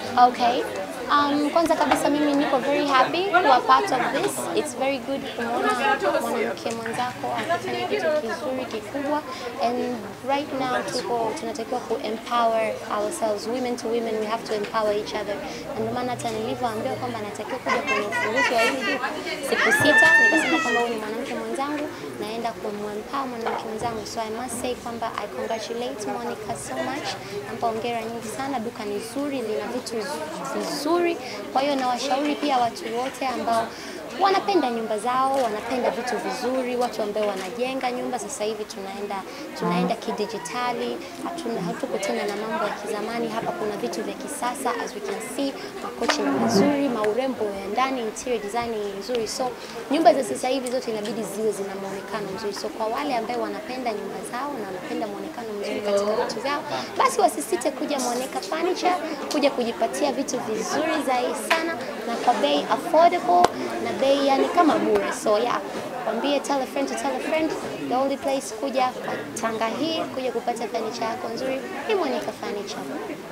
Okay. Um, kwanza kabisa mimi niko very happy kuwa part of this. It's very good kumwona mwanamke mwenzako akifanya kitu kizuri kikubwa and right now tuko tunatakiwa ku empower ourselves women to women we have to empower each other na ndio maana hata nilivyoambiwa kwamba natakiwa kuja kwenye ufunguzi wa hili duka siku sita nikasema kwamba huyu ni mwanamke mwenzangu naenda kumempower mwanamke mwenzangu so I must say kwamba I congratulate Monica so much nampa hongera nyingi sana duka ni zuri lina vitu vizuri kwa hiyo nawashauri pia watu wote ambao wanapenda nyumba zao, wanapenda vitu vizuri, watu ambao wanajenga nyumba. Sasa hivi tunaenda tunaenda kidijitali, hatuna hatuko tena na mambo ya kizamani. Hapa kuna vitu vya kisasa, as we can see, makochi ni mazuri, maurembo ya ndani, interior design ni nzuri. So nyumba za sasa hivi zote inabidi ziwe zina muonekano mzuri. So kwa wale ambao wanapenda nyumba zao na wanapenda muonekano mzuri katika vitu vyao, basi wasisite kuja Monica Furniture, kuja kujipatia vitu vizuri zaidi sana na kwa bei affordable na bei yani kama bure. So yeah, kwambie tell a friend to tell a friend. The only place kuja kwa Tanga hii kuja kupata furniture yako nzuri ni Monica Furniture.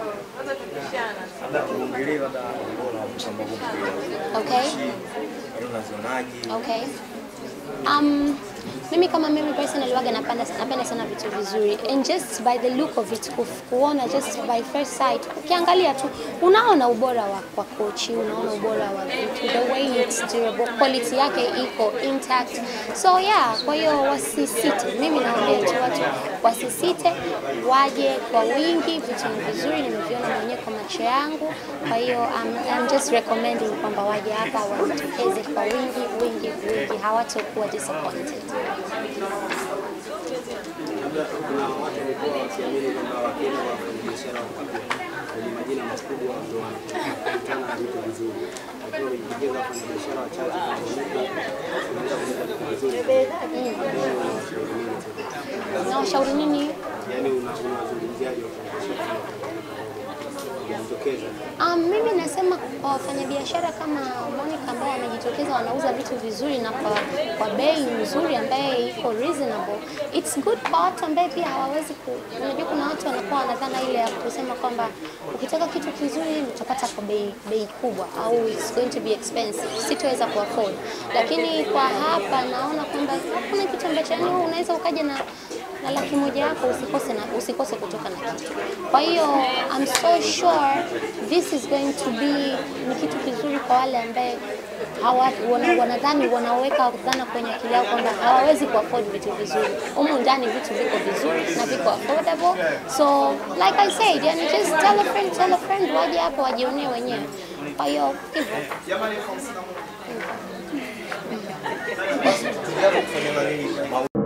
labda tuongelee labda ubora wa vitu ambavyo mkiwa Okay. unazionaje? Okay. Um, mimi kama mimi personally waga napenda, napenda sana vitu vizuri and just by the look of it kuf- kuona just by first sight ukiangalia tu unaona ubora wa kwa kochi unaona ubora wa vitu the way it's durable quality yake iko intact so yeah kwa hiyo wasisite mimi naambia tu watu wasisite waje kwa wingi vitu ni vizuri nimeviona mwenyewe kwa macho yangu kwa hiyo I'm, I'm just recommending kwamba waje hapa wajitokeze kwa wingi wingi wingi hawatakuwa disappointed Labda kuna watu walikuwa wakiamini kwamba wakienda kwa wafanyabiashara wakubwa wenye majina makubwa ndio wanakutana na vitu vizuri, lakini wamejitokeza wafanyabiashara wachache kama Monica, wanaweza kuleta vitu vizuri. Wewe unawashauri nini sasa? nawashauri nini Yaani una- unawazungumziaje wafanyabiashara wamejitokeza? Um, mimi nasema kwa wafanyabiashara kama Monica ambao wamejitokeza wanauza vitu vizuri na kwa, kwa bei nzuri ambaye iko reasonable. It's good kwa watu ambaye pia hawawezi ku, unajua kuna watu wanakuwa wanadhana ile ya kusema kwamba ukitaka kitu kizuri utapata kwa bei bei kubwa au it's going to be expensive, sitoweza ku afford. Lakini kwa hapa naona kwamba hakuna kitu ambacho yani wewe unaweza ukaja na na laki moja yako usikose na usikose kutoka na kitu. Kwa hiyo I'm so sure this is going to be ni kitu kizuri kwa wale ambaye hawa, wana, wanadhani wanaweka dhana kwenye akili yao kwamba hawawezi kuafford vitu vizuri. Humu ndani vitu viko vizuri na viko affordable. So like I said, yani just tell a friend, tell a friend waje hapo wajionee wenyewe. Kwa hiyo hivyo. Tunataka kufanya nini?